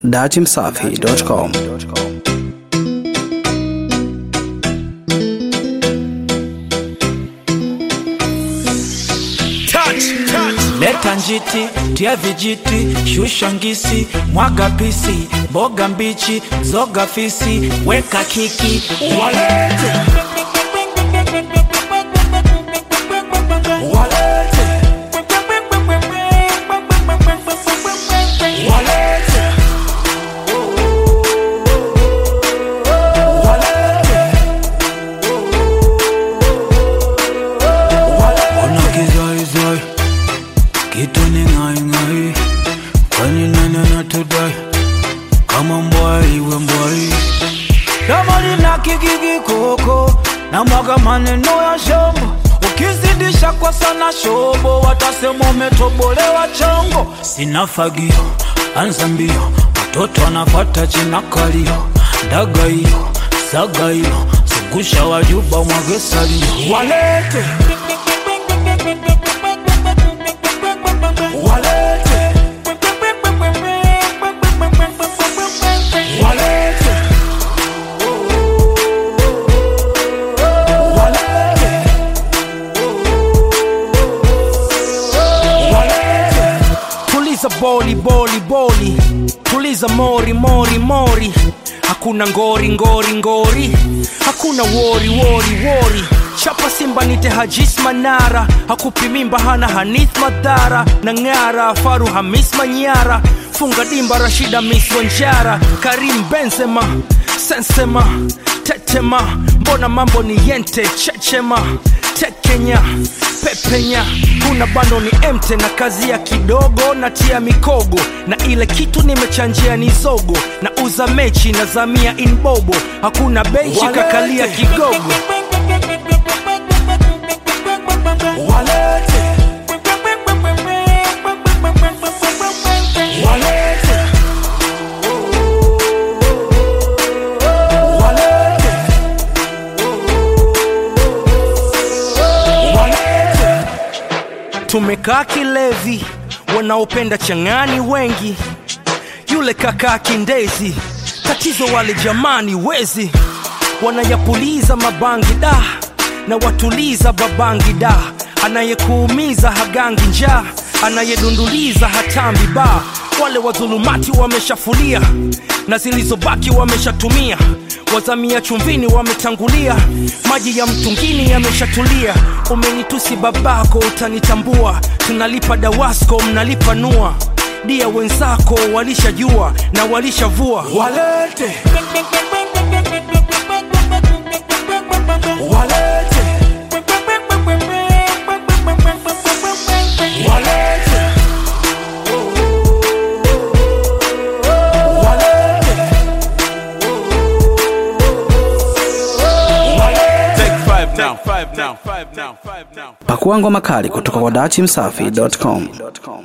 datimsafi.com Leta njiti, tia vijiti, shusha ngisi, mwaga pisi, mboga mbichi, zoga fisi, weka kiki, walete walete walete Ona kizaizai kitu ni ng'aing'ai, kwani nani anatudai kama mbwai we mbwai? Domo lina kigigi koko na mwaga maneno ya shombo, ukizidisha kwa sana shobo watasema umetobolewa chongo. Sina fagio, anza mbio, watoto wanapata china kalio, daga hiyo saga hiyo, zungusha wajuba mwage salio, walete walete walete walete walete tuliza boli boli boli tuliza mori mori mori hakuna ngori ngori ngori hakuna wori wori wori chapa simba nite hajis manara hakupi mimba hana hanith madhara na ng'ara faru hamis manyara funga dimba rashida mis wanjara karim benzema sensema tetema mbona mambo ni yente chechema tekenya pepenya kuna bando ni emte na kazi ya kidogo na tia mikogo na ile kitu nimechanjia ni zogo na uza mechi na zamia inbobo hakuna benchi kakalia kigogo walete walete walete walete tumekaa kilevi wanaopenda chang'ani wengi yule kakaa kindezi tatizo wale jamani wezi wanayapuliza mabangi da na watuliza babangi da anayekuumiza hagangi njaa anayedunduliza hatambi ba wale wadhulumati wameshafulia na zilizobaki wameshatumia wazamia chumvini wametangulia maji ya mtungini yameshatulia umenitusi babako utanitambua tunalipa dawasko mnalipa nua dia wenzako walishajua na walishavua walete walete walete walete Take five now. Five now. Five now. Five now. pakua ngoma kali kutoka kwa datimsafi.com